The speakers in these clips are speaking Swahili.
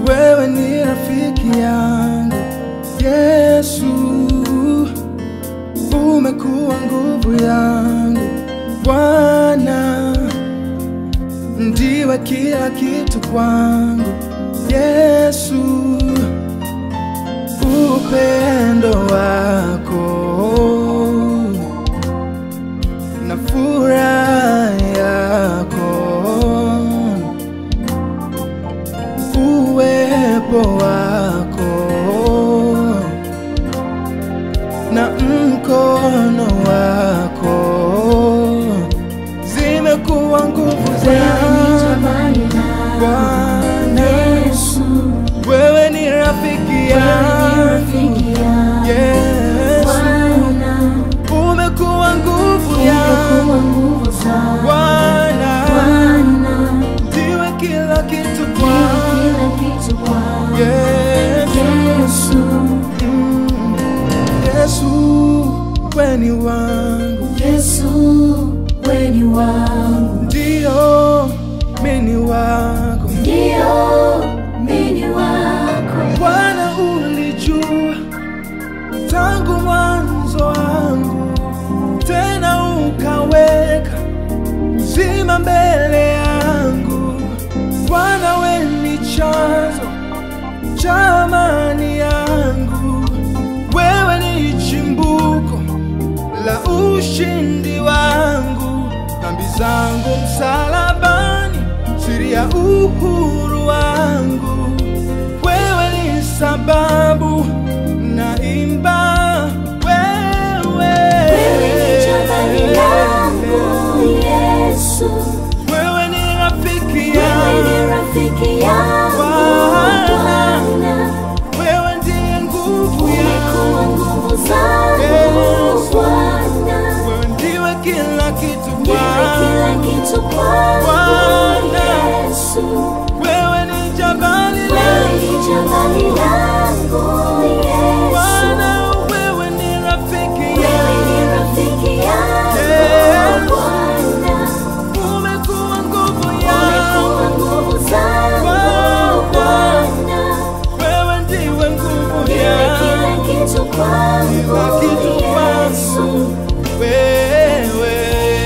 wewe ni rafiki yangu Yesu, umekuwa nguvu yangu Bwana, ndiwe kila kitu kwangu Yesu, upendo wako na furaha yako uwepo wako na mkono wako zimekuwa nguvu zangu Bwana, wewe ni rafiki yangu Yesu, umekuwa nguvu yangu Bwana, ndiwe kila kitu kwangu Yesu, mm, Yesu, weni wangu Yesu, weni wangu, ndio mini wako ndio mini wako, Bwana, ulijua tangu mwanzo wangu, tena ukaweka uzima mbele yangu. Bwana, we ni chanzo cha amani yangu, wewe ni chimbuko la ushindi wangu, dhambi zangu msalabani, siri ya uhuru wangu wewe ni sababu naimba wewe wewe ni jabali langu Yesu, wewe ni rafiki wewe ni yangu rafiki yangu Bwana. Bwana, wewe ndiye nguvu umekuwa yangu nguvu zangu Yesu. Bwana, wewe ndiwe kila kitu ndiwe kila kwangu kitu kwangu Bwana. Yesu, wewe ni jabali wewe ni langu jabali langu Yesu, Bwana wewe ni rafiki wewe ni yangu rafiki yangu Yesu. Bwana. umekuwa nguvu Umekuwa yangu nguvu zangu Bwana. Bwana, wewe ndiwe nguvu ndiwe yangu kila kitu kwangu Kila kitu Yesu, kwangu. wewe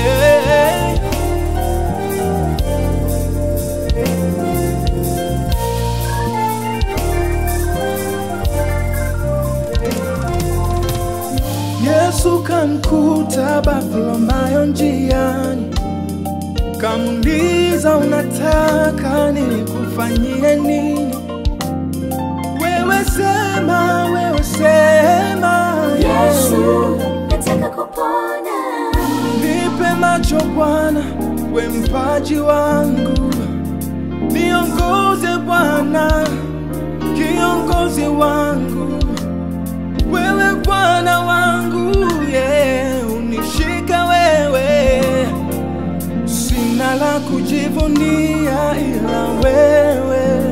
Yesu kamkuta Bartholomayo njiani, kamuuliza unataka nikufanyie nini? Wewe sema, wewe sema Yesu, nataka kupona. Nipe macho Bwana, we mpaji wangu, niongoze Bwana, kiongozi wangu, wewe Bwana wangu, yeah, unishika wewe, sina la kujivunia ila wewe,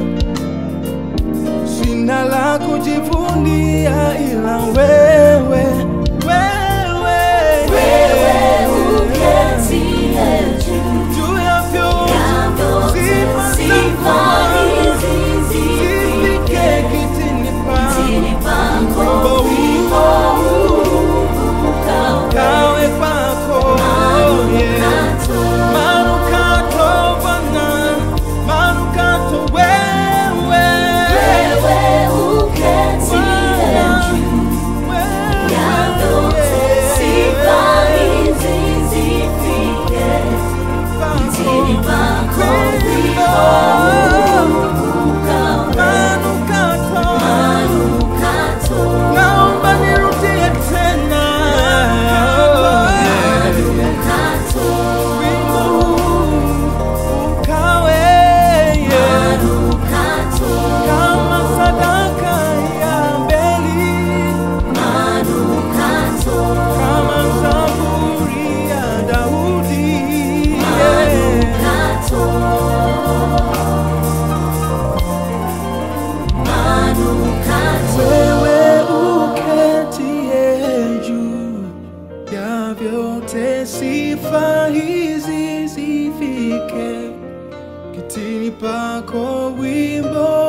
sina la kujivunia ila wewe, wewe, Wewe uketie juu juu ya vyote ya vyote, Sifa sifa zako. hizi zifike zifike kitini pangu, kitini pako, Wimbo wimbo huu ukawe kawe kwako yeah. manukato. Manukato Bwana, manukato wewe, Wewe uketie juu ya vyote, sifa hizi zifike kitini pako, wimbo huu ukawe manukato manukato. naomba nirudie tena Manukato, wimbo huu ukawe yeah. manukato, kama sadaka ya mbeli manukato, kama zaburi ya Daudi yeah. manukato. Manukato, Wewe uketie juu ya vyote, sifa hizi zifike kitini pako, wimbo